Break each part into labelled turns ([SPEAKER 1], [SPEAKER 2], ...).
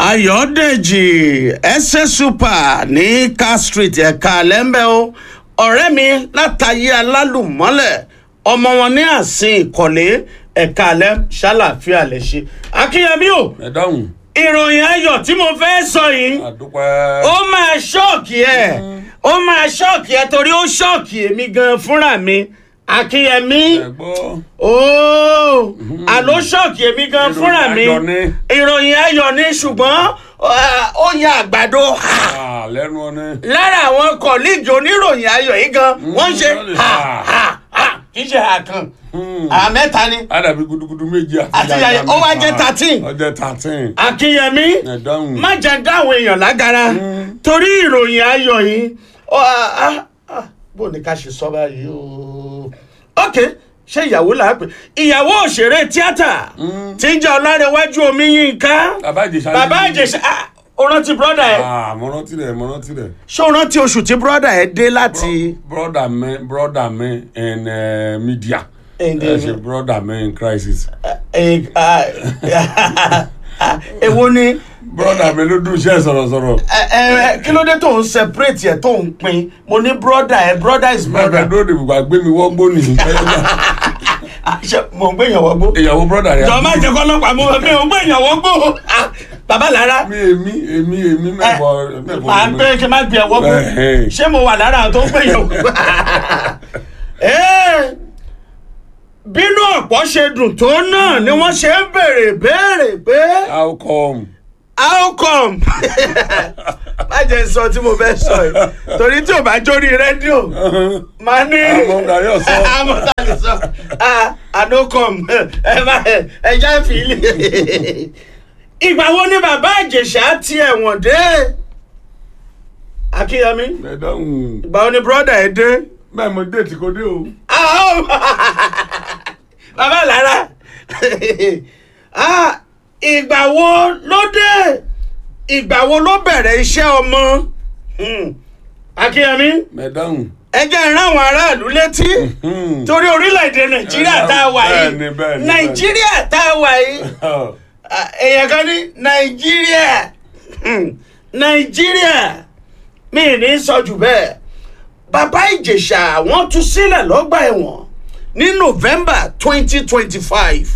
[SPEAKER 1] ayọ̀dèjì ẹsẹ̀ super ní car street ẹ̀ka lẹ́ńbẹ́ o ọ̀rẹ́ mi látàyé alálùmọ́lẹ̀ ọmọ wọn ní àsìn ìkọ̀lé ẹ̀ka alẹ́ ṣàlàfíà lè ṣe akínyẹmí o
[SPEAKER 2] ẹ dáhùn
[SPEAKER 1] ìròyìn ayọ̀ tí mo fẹ́ sọ yìí
[SPEAKER 2] àdúpẹ́.
[SPEAKER 1] ó máa ṣọ́ọ̀kì ẹ̀ ó máa ṣọ́ọ̀kì ẹ̀ torí ó ṣọ́ọ̀kì èmi gan fúnra mi akínyẹmí
[SPEAKER 2] ẹ gbọ́
[SPEAKER 1] ooo àló ṣọ́ọ̀kì èmi gan
[SPEAKER 2] Ìròyìn
[SPEAKER 1] fúnra mi
[SPEAKER 2] ayọ̀ ni.
[SPEAKER 1] ìròyìn ayọ̀ ni ṣùgbọ́n ah, ó ya àgbàdo ha
[SPEAKER 2] Ah, lẹ́nu ọ̀nẹ́.
[SPEAKER 1] lára àwọn kọ̀líìgì oníròyìn ayọ̀ yìí gan wọ́n ṣe
[SPEAKER 2] wọ́n lè
[SPEAKER 1] ha
[SPEAKER 2] ha.
[SPEAKER 1] ha ha kì í ṣe ha kan àmẹ́ta ni
[SPEAKER 2] àdàbí gudugudu méjì àti
[SPEAKER 1] Àti
[SPEAKER 2] yàyà
[SPEAKER 1] yàyà, ó wá jẹ́
[SPEAKER 2] mẹ́fà.
[SPEAKER 1] 13.
[SPEAKER 2] ó jẹ́ thirteen.
[SPEAKER 1] akínyẹmí
[SPEAKER 2] ẹ dáhùn.
[SPEAKER 1] má jẹ́ dáhùn èèyàn lágara torí ìròyìn ayọ̀ yìí ó, ah, ah, ah, bó ní ká ṣe sọ báyìí o ok ṣé ìyàwó là á pè ìyàwó òṣèré tíátà tí ń jẹ́ ọlárẹ̀wájú omi yínká
[SPEAKER 2] bàbá ìjẹsà.
[SPEAKER 1] bàbá àjẹsà ah, ó rántí bọ́dà ẹ̀
[SPEAKER 2] ah mo rántí rẹ̀ mo rántí rẹ̀.
[SPEAKER 1] ṣé ó rántí oṣù tí bọ́dà ẹ̀ dé láti
[SPEAKER 2] broda mi broda mi in uh, media.
[SPEAKER 1] In the-
[SPEAKER 2] ẹ ṣe broda mi in crisis.
[SPEAKER 1] eh, ah, ah, èwo ni
[SPEAKER 2] broda mi ló dùn iṣẹ́ sọ̀rọ̀sọ̀rọ̀.
[SPEAKER 1] ẹ ẹ kí ló dé tó ń separate ẹ tó ń pin mo ní brother ẹ brother is
[SPEAKER 2] bẹ́ẹ̀
[SPEAKER 1] brother
[SPEAKER 2] dúró de bùbá gbé mi wọ́gbó nìyí.
[SPEAKER 1] Ah, ṣe mo ń gbé ìyàwó gbó
[SPEAKER 2] ìyàwó broda rẹ̀.
[SPEAKER 1] jọ má jẹ kọlọpàá mo mi ò ń gbé ìyàwó gbó Ah, bàbá lára
[SPEAKER 2] mi èmi èmi èmi mẹ́bọ̀ mẹ́bọ̀
[SPEAKER 1] màá
[SPEAKER 2] mi.
[SPEAKER 1] pé kí n má gbé ẹwọ́ gbó
[SPEAKER 2] Ẹ̀hẹ́n.
[SPEAKER 1] ṣé mo wà lára àwọn tó ń gbé ìyàwó gbó Eh, bínú ọ̀pọ̀ ṣe dùn tó náà ni wọ́n ṣe ń béèrè béèrè pé
[SPEAKER 2] how come.
[SPEAKER 1] how come má jẹ́ sọ tí mo fẹ́ sọ yìí torí tí ò bá jórí rédíò máa ní
[SPEAKER 2] Àmọ́ Gàrí ọ̀sán.
[SPEAKER 1] àmọ́ Gàrí ọ̀sán. Ah, I no come ẹ má ẹ já fìlì. ìgbà wo ni bàbá ìjẹ̀ṣà ti ẹ̀wọ̀n dé akínyẹmí
[SPEAKER 2] ẹ dáhùn.
[SPEAKER 1] ìgbà wo ni bọ́dà ẹ dé
[SPEAKER 2] bẹ́ẹ̀ mo déètì kò dé o.
[SPEAKER 1] Ah, oh. bàbá lára Ah, ìgbà wo ló dé ìgbà wo ló bẹ̀rẹ̀ iṣẹ́ ọmọ Hmm. akínyẹmí
[SPEAKER 2] ẹ dáhùn.
[SPEAKER 1] ẹ jẹ́ ìran àwọn aráàlú létí torí orílẹ̀-èdè nàìjíríà tá a wà yìí
[SPEAKER 2] Bẹ́ẹ̀ni, bẹ́ẹ̀ni,
[SPEAKER 1] nàìjíríà tá a wà yìí Ah, èèyàn kan ní nàìjíríà Hmm. nàìjíríà mi ì ní sọ jù bẹ́ẹ̀ bàbá ìjẹ̀ṣà wọ́n tú sílẹ̀ lọ́gbà ẹ̀wọ̀n ní november twenty twenty five.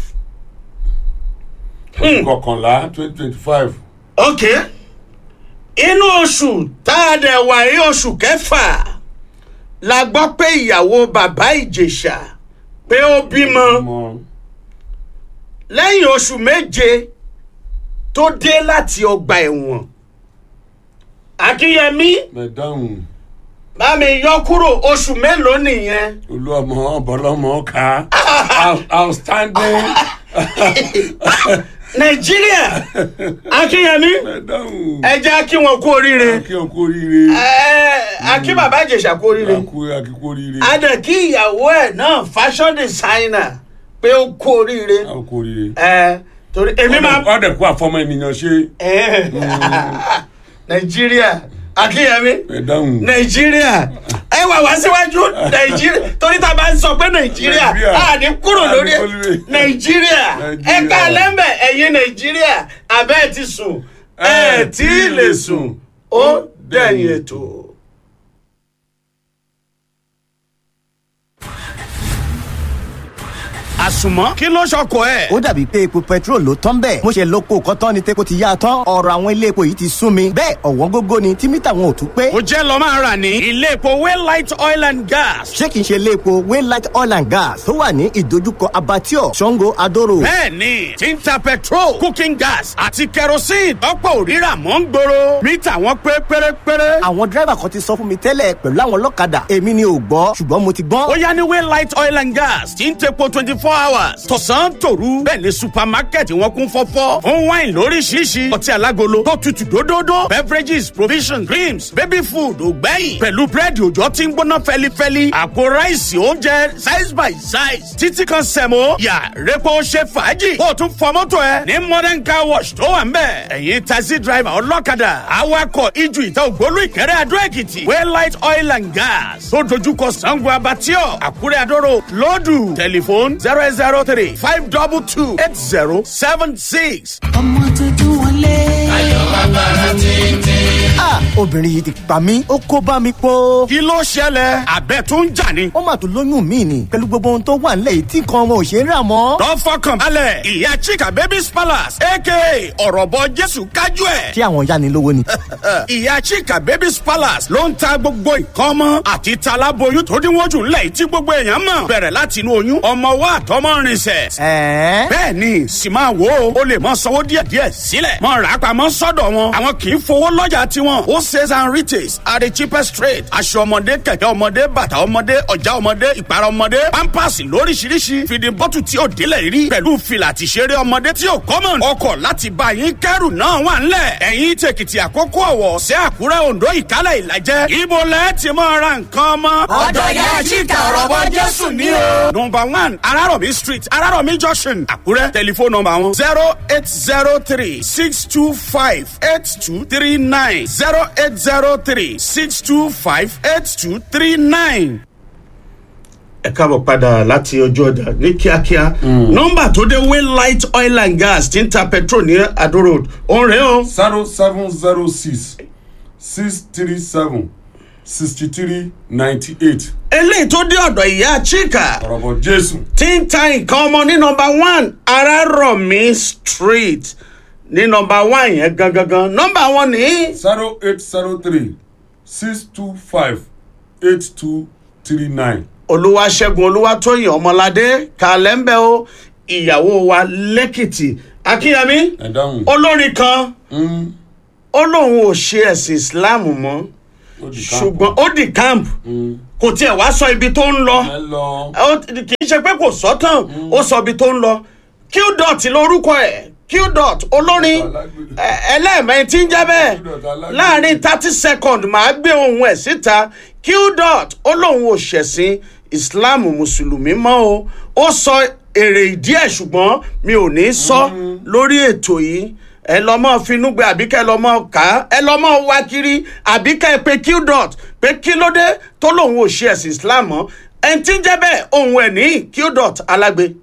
[SPEAKER 2] kọkànlá twenty twenty five.
[SPEAKER 1] ok inú oṣù tá a dẹ̀ wà yí oṣù kẹfà la gbọ́ pé ìyàwó bàbá ìjẹ̀ṣà pé ó bímọ
[SPEAKER 2] ọmọ
[SPEAKER 1] lẹ́yìn oṣù méje tó dé láti ọgbà ẹ̀wọ̀n akínyẹmí
[SPEAKER 2] ẹ dáhùn.
[SPEAKER 1] bá mi yọ kúrò oṣù mélòó nìyẹn
[SPEAKER 2] olú ọmọ bọlọmọ ká Out- outstanding.
[SPEAKER 1] nàìjíríà akínyẹmí
[SPEAKER 2] ẹ dáhùn.
[SPEAKER 1] ẹ jẹ́ kí wọn kú oríire
[SPEAKER 2] kí o kú oríire.
[SPEAKER 1] ẹ akí bàbá ìjẹ̀ṣà kú oríire
[SPEAKER 2] akú akíkú oríire.
[SPEAKER 1] adẹ kí ìyàwó ẹ̀ náà fashion designer pé ó kú oríire
[SPEAKER 2] a kú oríire.
[SPEAKER 1] ẹ torí èmi máa
[SPEAKER 2] ọdẹ kú àfọmọ ènìyàn ṣe.
[SPEAKER 1] ẹ nàìjíríà akínyẹmí
[SPEAKER 2] ẹ dáhùn.
[SPEAKER 1] nàìjíríà ẹ wà wá síwájú nàìjíríà torí tá a bá ń sọ pé nàìjíríà
[SPEAKER 2] Nàìjíríà.
[SPEAKER 1] a ní kúrò lórí ẹ
[SPEAKER 2] A ní kúrò lórí.
[SPEAKER 1] nàìjíríà ẹ
[SPEAKER 2] Nàìjíríà.
[SPEAKER 1] ká lẹ́mbẹ̀ ẹ̀yin nàìjíríà abẹ́ ẹ ti sùn ẹ tí ì lè sùn ó dẹ̀yìn ètò. àsùnmọ́ kí ló ṣọkọ ẹ̀.
[SPEAKER 3] ó dàbí pé epo petrol ló tán bẹ́ẹ̀ mo ṣe lóko kọ́tán ni tepo ti yá a tán ọ̀rọ̀ àwọn ilé epo yìí ti sún mi bẹ́ẹ̀ ọ̀wọ́n gógó ni tí mítà wọn ò tún pé
[SPEAKER 1] ó jẹ́ lọ́ máa rà ní ilé epo waylight oil and gas.
[SPEAKER 3] ṣé kìí ṣe ilé epo waylight oil and gas tó wà ní ìdojúkọ abattoir sango adoro
[SPEAKER 1] bẹ́ẹ̀ni tí ń ta petrol cooking gas àti kerosene tọ́pọ̀ òrírà mọ́ ń gbòòrò mítà wọn pé pérépéré.
[SPEAKER 3] àwọn dírẹ́bà kan ti sọ fún mi tẹ́lẹ̀ pẹ̀lú àwọn ọlọ́kadà èmi ni ò gbọ́ ṣùgbọ́n mo ti gbọ́n
[SPEAKER 1] ó yá ní waylight oil and gas tí ń tepo twenty four hours tọ̀sán tòru bẹ́ẹ̀ ni supermarket wọn kún fọ́fọ́ fún wine lóríṣiríṣi ọtí alágolo tó tutù dódódó beverages provisions creams baby food ògbẹ́yìn pẹ̀lú búrẹ́dì òjò tí ń gbóná fẹ́lifẹ́li àpò ráìsì oúnjẹ size by size títí kan sẹ̀mó yà repo ṣe fàájì kó o tún fọ mọ́tò ẹ ní modern car wash tó wà ń bẹ̀ ẹ̀yin taxi driver ọlọ́kadà awakọ̀ ijù ìta ògbólú ìkẹrẹ́ adó èkìtì waylight oil and gas tó dojúkọ sango abatio àkúrẹ́ adóró lọ́dù tẹlifóònù zero eight zero three five double two eight zero seven six.
[SPEAKER 4] ọmọ tuntun wọlé. ayọ̀
[SPEAKER 3] Ah, obìnrin yìí ti pa mí ó kó bá mi pọ̀.
[SPEAKER 1] kí ló ṣẹlẹ̀ àbẹ̀ tó ń jà ni.
[SPEAKER 3] ó mà tún lóyún mi ni pẹ̀lú gbogbo ohun tó wà nílẹ̀ yìí tí nǹkan ọmọ ò ṣe é rà mọ́.
[SPEAKER 1] lọ fọkàn balẹ̀ ìyá chika babies palace aka ọ̀rọ̀bọ jésù kájú ẹ̀.
[SPEAKER 3] ṣé àwọn ya ni lówó ni.
[SPEAKER 1] ìyá chika babies palace ló ń ta gbogbo nǹkan ọmọ àti talaboyún tó dínwó jù ńlẹ̀ tí gbogbo èèyàn mọ̀ bẹ̀rẹ̀ láti inú oyún ọmọ wa àtọmọ rinṣẹ̀.
[SPEAKER 3] ẹ̀ẹ́
[SPEAKER 1] bẹ́ẹ̀ ni sì máa wo o lè mọ sanwó díẹ̀díẹ̀ sílẹ̀ mọ rà á pamọ́ sọ́dọ̀ wọn àwọn kì í fowó lọ́jà tiwọn ó sales and retails at the cheapest rate aṣọ ọmọdé kẹ̀kẹ́ ọmọdé bàtà ọmọdé ọjà ọmọdé ìpara ọmọdé pampers lóríṣiríṣi fìdí bọ́tù tí ò délẹ̀ rí pẹ̀lú fìlà àtìṣeré ọmọdé tí ò kọ́mọ̀ ọkọ̀ láti bá yín kẹ́rù náà wà ńlẹ̀ ẹ̀yìn tèkìtì àkókò ọ̀wọ̀ ṣẹ́ àkúrẹ́ oǹdó ìkálẹ̀ ìlàjẹ́ ibo lẹ́ ti mọ ra nǹkan ọmọ.
[SPEAKER 4] ọ̀dọ̀ yẹn chika ọ̀rọ̀bọ jésù ní o.
[SPEAKER 1] number one araromi street araromi junction àkúrẹ́ tẹlifóònù nọmba wọn zero eight zero three six two five eight two three nine zero eight zero three six two five eight two three nine. ẹ káàbọ̀ padà láti ọjọ́ ọjà ní kíákíá nọmba tó dé waylight oil and gas ti ń ta petrol ní adó road òun rèé o
[SPEAKER 2] zero seven zero six six three seven sixty three ninety eight
[SPEAKER 1] eléyìí tó dé ọ̀dọ̀ ìyá chika
[SPEAKER 2] ọ̀rọ̀bọ̀ jésù
[SPEAKER 1] tí ń ta nǹkan ọmọ ní nọmba one araromi street ní nọmba one yẹn gangan nọmba wọn ní.
[SPEAKER 2] zero eight zero three six two five eight two three nine.
[SPEAKER 1] olúwaṣẹ́gun olúwatóyìn ọmọládé kàlẹ́ńbẹ́ o ìyàwó wa lẹ́kìtì akínyẹmí
[SPEAKER 2] ẹ dáhùn.
[SPEAKER 1] olórin kan
[SPEAKER 2] Mm,
[SPEAKER 1] ó lóun ò ṣe ẹ̀sìn islam mọ́
[SPEAKER 2] ó di ká.
[SPEAKER 1] ṣùgbọ́n ó di camp
[SPEAKER 2] Mm,
[SPEAKER 1] kò tiẹ̀ wá sọ ibi tó ń lọ
[SPEAKER 2] ẹ lọ.
[SPEAKER 1] ó ti- kì í ṣe pé kò sọ tán ó sọ ibi tó ń lọ qdot lórúkọ ẹ̀ qdot olórin ẹ- ẹlẹ́ẹ̀mẹ́rin tí ń jẹ́ bẹ́ẹ̀
[SPEAKER 2] Qdot alágbègbè.
[SPEAKER 1] láàrin thirty second màá gbé ohun ẹ̀ síta qdot ó lóun ò ṣẹ̀sìn islam mùsùlùmí mọ́ o ó sọ èrè ìdí ẹ̀ ṣùgbọ́n mi ò ní sọ lórí ètò yìí ẹ lọ mọ finúgbẹ àbí kẹ lọ mọ ká ẹ lọ mọ wá kiri àbí kẹ pé qdot pé kí ló dé tó lóun ò ṣe ẹ̀sìn islam mọ́ ẹni tí ń jẹ́ bẹ́ẹ̀ ohun ẹ̀ ní qdot alágbe.